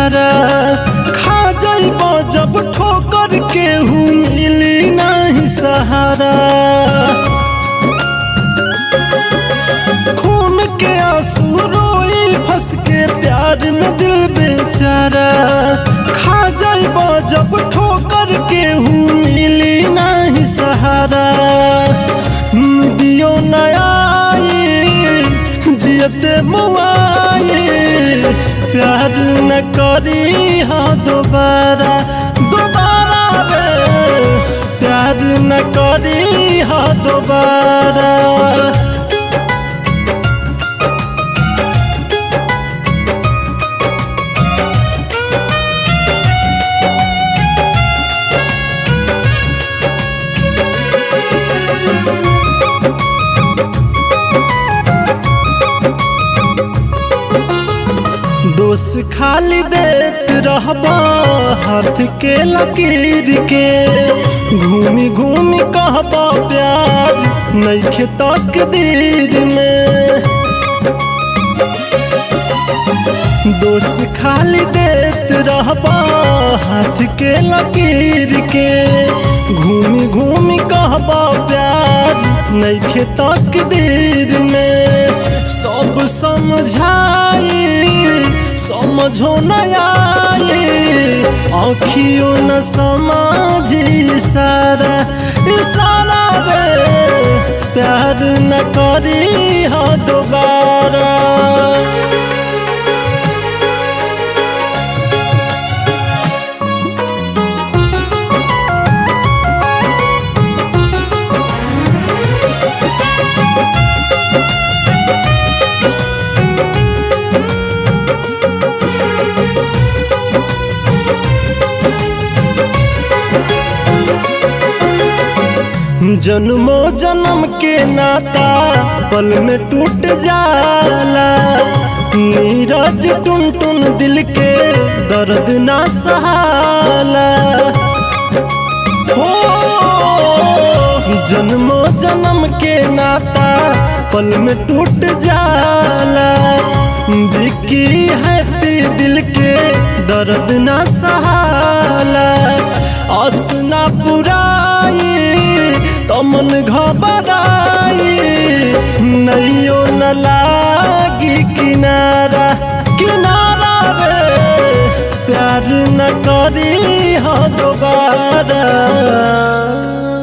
सारा खा जाइब जब ठोकर के हूँ मिली नहीं सहारा खून के आंसू रोई फंस के प्यार में दिल बेचारा खा जाइब जब ठोकर के हूँ मिली नहीं सहारा दियो नया जियते मुआए प्यार न करी हाँ दोबारा दोबारा रे प्यार न करी हाँ दोबारा दोष खाली देत रहबा हाथ के लकीर के घूमी घूमी कहबा प्यार नैखे तकदीर में दोष खाली देत रहबा हाथ के लकीर के घूमी घूमी कहबा प्यार नैखे तकदीर में सब समझाई समझो न आए आँखियों न समझी सारा इशारा रे प्यार न करी हाँ दोबारा जन्मो जन्म के नाता पल में टूट जाला नीरज टुन टुन दिल के दर्द ना सहाला हो जन्मो जन्म के नाता पल में टूट जाला बिकी है दिल के दर्द ना सहाला असना पुराई तमन घबराई नैयो न लागी किनारा किनारा रे प्यार न करी हाँ दोबारा